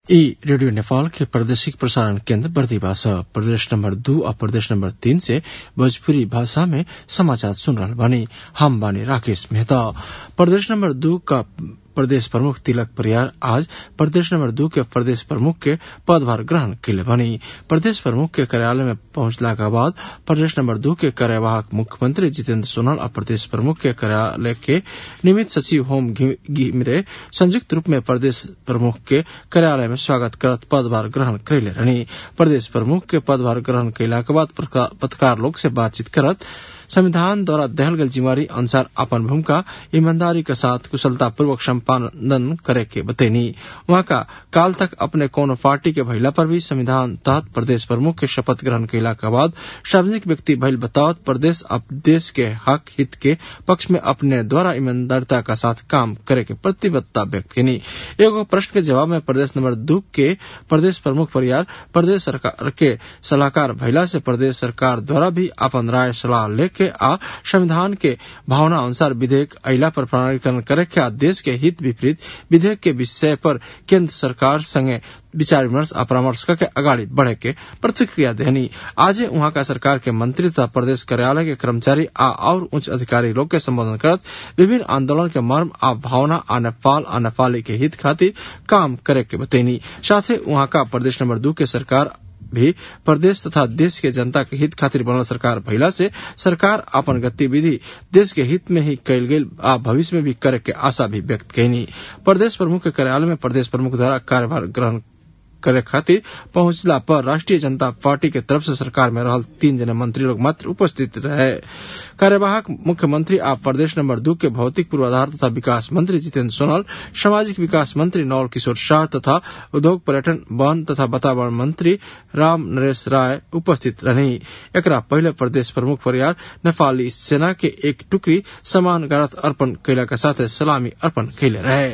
ई रेडियो नेपाल के प्रादेशिक प्रसारण केन्द्र बर्दिवा छ प्रदेश नम्बर दू आ प्रदेश नम्बर तीन से भोजपुरी भाषा में समाचार सुन रहल बानी हम बानी राकेश मेहता प्रदेश नम्बर दू का प्रदेश प्रमुख तिलक परियार आज प्रदेश नंबर दू के प्रदेश प्रमुख के पदभार ग्रहण कैले बनी प्रदेश प्रमुख के कार्यालय में पहुंचला के बाद प्रदेश नंबर दू के कार्यवाहक मुख्यमंत्री जितेन्द्र सोनल और प्रदेश प्रमुख के कार्यालय के निमित सचिव होम घिमिरे संयुक्त रूप में प्रदेश प्रमुख के कार्यालय में स्वागत करत पदभार ग्रहण कैले रहनी प्रदेश प्रमुख के पदभार ग्रहण कैला के बाद पत्रकार लोग से बातचीत करत संविधान द्वारा दहल गल जिम्मेवारी अनुसार अपन भूमिका ईमानदारी के साथ कुशलता पूर्वक संपादन करे के बतैनी वहां का काल तक अपने कोनो पार्टी के भइला पर भी संविधान तहत प्रदेश प्रमुख के शपथ ग्रहण कैला के बाद सार्वजनिक व्यक्ति भइल बतावत प्रदेश अब देश के हक हित के पक्ष में अपने द्वारा ईमानदारिता का साथ काम करे के प्रतिबद्धता व्यक्त कनी एगो प्रश्न के जवाब में प्रदेश नंबर दू के प्रदेश प्रमुख परियार प्रदेश सरकार के सलाहकार भइला से प्रदेश सरकार द्वारा भी अपन राय सलाह लेके के आ संविधान के भावना अनुसार विधेयक अला पर प्रमाणीकरण करे के देश के हित विपरीत विधेयक के विषय पर केंद्र सरकार संगे विचार विमर्श आ परामर्श करके अगाडि बढ़े के प्रतिक्रिया देनी आज वहां का सरकार के मंत्री तथा प्रदेश कार्यालय के कर्मचारी आ और उच्च अधिकारी लोग के संबोधन करत विभिन्न आंदोलन के मर्म आ भावना आ नेपाल आ नेपाली के हित खातिर काम करे के बतैनी साथ ही वहां का प्रदेश नंबर दू के सरकार भी प्रदेश तथा देश के जनता के हित खातिर बनल सरकार भइला से सरकार अपन गतिविधि देश के हित में ही कैल गेल आ भविष्य में भी करे के आशा भी व्यक्त कैनी प्रदेश प्रमुख के कार्यालय में प्रदेश प्रमुख द्वारा कार्यभार ग्रहण करे खातिर पहुंचला पर राष्ट्रीय जनता पार्टी के तरफ से सरकार में रहल तीन जने मंत्री लोग मात्र उपस्थित रहे कार्यवाहक मुख्यमंत्री आ प्रदेश नंबर दू के भौतिक पूर्वाधार तथा विकास मंत्री जितेन्द्र सोनल सामाजिक विकास मंत्री नवल किशोर शाह तथा उद्योग पर्यटन वन तथा वातावरण मंत्री राम नरेश राय उपस्थित रही एकरा पहले प्रदेश प्रमुख परियार नेपाली सेना के एक टुकड़ी समान गारत अर्पण कैला के साथ सलामी अर्पण कैले रहे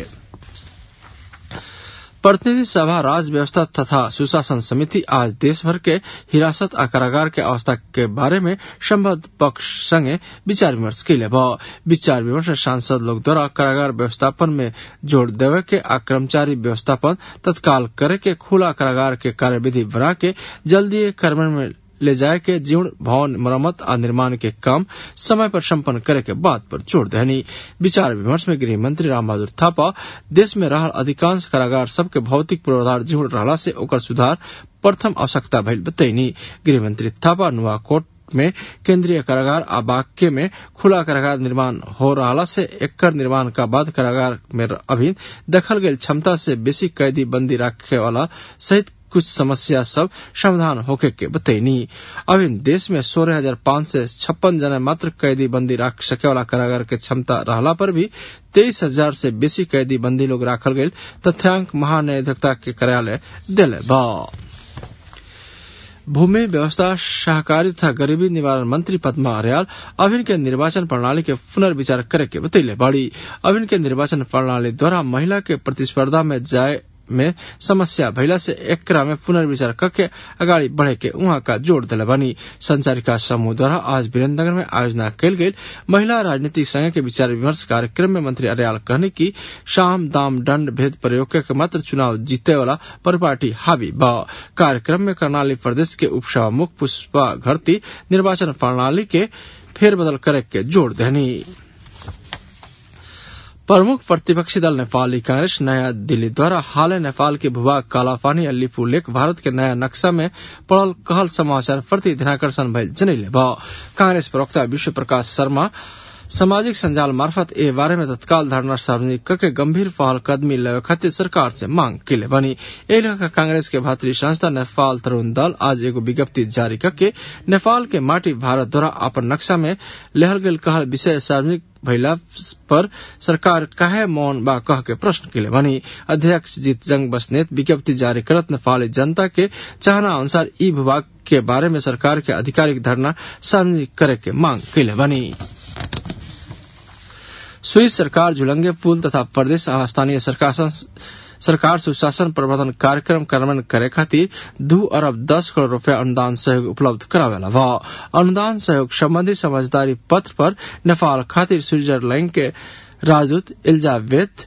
प्रतिनिधि सभा राज व्यवस्था तथा सुशासन समिति आज देशभर के हिरासत आ कारागार के अवस्था के बारे में संबद्ध पक्ष संगे विचार विमर्श कैले भ विचार विमर्श सांसद लोग द्वारा कारागार व्यवस्थापन में जोड़ देवे के आ कर्मचारी व्यवस्थापन तत्काल करे के खुला कारागार के कार्यविधि बना के जल्दी कार्यान्वयन में ले जाए के जीर्ण भवन मरम्मत आ निर्माण के काम समय पर संपन्न करे के बात पर जोर देनी विचार विमर्श में गृह मंत्री राम बहादुर थापा देश में रहल अधिकांश कारागार सबके भौतिक पूर्वाधार जीर्ण रहला से ओकर सुधार प्रथम आवश्यकता भइल बतैनी गृह मंत्री थापा नुआकोट में केंद्रीय कारागार आ बाक्य में खुला कारागार निर्माण हो रहा से एकर निर्माण का बाद कारागार में अभी दखल गई क्षमता से बेसी कैदी बंदी रखे वाला सहित कुछ समस्या सब समाधान होके के बतैनी अभी देश में सोलह हजार पांच सौ छप्पन जना मात्र कैदी बंदी रख सके वाला कारागार के क्षमता रहला पर भी तेईस हजार से बेसी कैदी बंदी लोग राखल गये तथ्यांक महान्यायाधिकता के कार्यालय दिले बा भूमि व्यवस्था सहकारी तथा गरीबी निवारण मंत्री पद्मा अर्याल अभिन के निर्वाचन प्रणाली के पुनर्विचार करे के बतैले बाड़ी अभिन के निर्वाचन प्रणाली द्वारा महिला के प्रतिस्पर्धा में जाए में समस्या भइला से एकरा में पुनर्विचार करके अगाडि बढ़े के उहाँ का जोड़ दिले बनी संचारिका समूह द्वारा आज वीरेन्द्रनगर में आयोजना कैल गई महिला राजनीतिक संघ के विचार विमर्श कार्यक्रम में मंत्री अर्याल कहने की शाम दाम दंड भेद प्रयोग के मात्र चुनाव जीते वाला परिपाटी हावी ब कार्यक्रम में कर्णाली प्रदेश के उपसभामुख पुष्पा घरती निर्वाचन प्रणाली के फेरबदल करे के जोड़ देनी प्रमुख प्रतिपक्षी दल नेपाली कांग्रेस नया दिल्ली द्वारा हाल नेपाल के भूभाग कालापानी अल्लीपू लेक भारत के नया नक्शा में पड़ल कहल समाचार प्रति ध्यानकर्षण भइल जनैले भ कांग्रेस प्रवक्ता विश्व प्रकाश शर्मा सामाजिक संजाल मार्फत ए बारे में तत्काल धारणा सार्वजनिक करके गंभीर पहल कदमी लेवे खातिर सरकार से मांग कैले बनी ए लेखा कांग्रेस के भातृ संस्था नेपाल तरुण दल आज एगो विज्ञप्ति जारी करके नेपाल के माटी भारत द्वारा अपन नक्शा में लेहल गेल कहल विषय सार्वजनिक भइला पर सरकार काहे मौन बा कह के प्रश्न कैले बनी अध्यक्ष जीत जंग बसनेत विज्ञप्ति जारी करत नेपाली जनता के चाहना अनुसार ई विभाग के बारे में सरकार के आधिकारिक धरना सार्वजनिक करे के मांग कैले बनी स्विस सरकार झुलंगे पुल तथा प्रदेश आ स्थानीय सरकार सरकार सुशासन प्रबंधन कार्यक्रम कार्यान्वयन करे खातिर दू अरब दस करोड़ रूपया अनुदान सहयोग उपलब्ध करावेला व अनुदान सहयोग संबंधी समझदारी पत्र पर नेपाल खातिर स्विट्जरलैंड के राजदूत एलिजाबेथ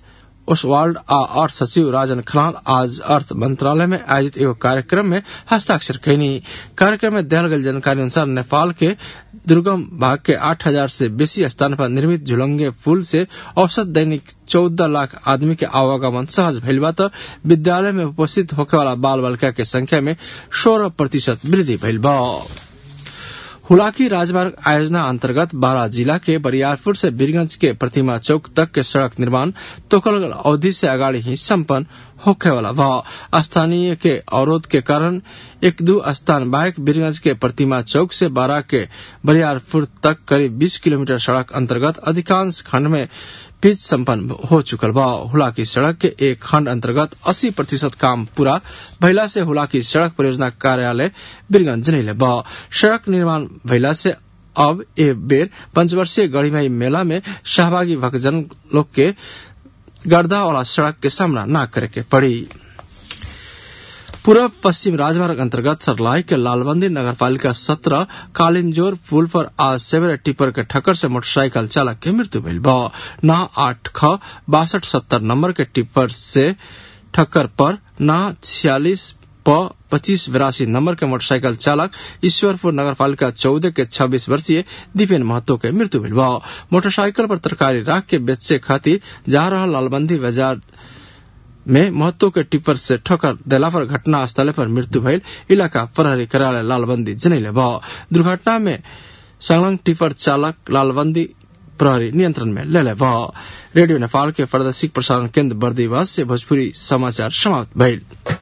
ओसवाल्ड आ अर्थ सचिव राजन खनाल आज अर्थ मंत्रालय में आयोजित एगो कार्यक्रम में हस्ताक्षर कैनी कार्यक्रम में दियल गई जानकारी अनुसार नेपाल के दुर्गम भाग के आठ हजार से बेसी स्थान पर निर्मित झुलंगे पुल से औसत दैनिक चौदह लाख आदमी के आवागमन सहज भइल बा त विद्यालय में उपस्थित होखे वाला बाल बालिका के संख्या में सोलह प्रतिशत वृद्धि भइल बा हुलाकी राजमार्ग आयोजना अंतर्गत बारा जिला के बरियारपुर से बीरगंज के प्रतिमा चौक तक के सड़क निर्माण तोकलगल अवधि से अगाड़ी ही संपन्न होखे वाला बा स्थानीय के अवरोध के कारण एक दो स्थान बाइक बीरगंज के प्रतिमा चौक से बारा के बरियारपुर तक करीब 20 किलोमीटर सड़क अंतर्गत अधिकांश खंड में पिच संपन्न हो चुकल बा हुलाकी सड़क के एक खंड अंतर्गत 80 प्रतिशत काम पूरा भइला से हुलाकी सड़क परियोजना कार्यालय बीरगंज जनैले बा सड़क निर्माण भइला से अब ए बेर पंचवर्षीय गढ़ीमाई मेला में सहभागी भक्तजन लोग के गर्दा वाला सड़क के सामना न करे के पड़ी पूर्व पश्चिम राजमार्ग अंतर्गत सरलाई के लालबंदी नगरपालिका सत्रह कालिंजोर पुल पर आज सेवेरा टिपर के ठक्कर से मोटरसाइकिल चालक के मृत्यु भइल बा न आठ ख बासठ सत्तर नंबर के टिप्पर से ठक्कर पर न छियालीस प पच्चीस बिरासी नंबर के मोटरसाइकिल चालक ईश्वरपुर नगरपालिका चौदह के छब्बीस वर्षीय दीपेन महतो के मृत्यु भइल बा मोटरसाइकिल पर तरकारी राख के बेचे खातिर जा रहा लालबंदी बाजार में महत्व के टिप्पर से ठोकर देला पर घटना स्थल पर मृत्यु भइल इलाका प्रहरी कार्यालय लालबंदी जनैले भ दुर्घटना में संलग्न टिप्पर चालक लालबंदी प्रहरी नियंत्रण में ले ले भ रेडियो नेपाल के प्रादेशिक प्रसारण केन्द्र बर्दीवास से भोजपुरी समाचार समाप्त भइल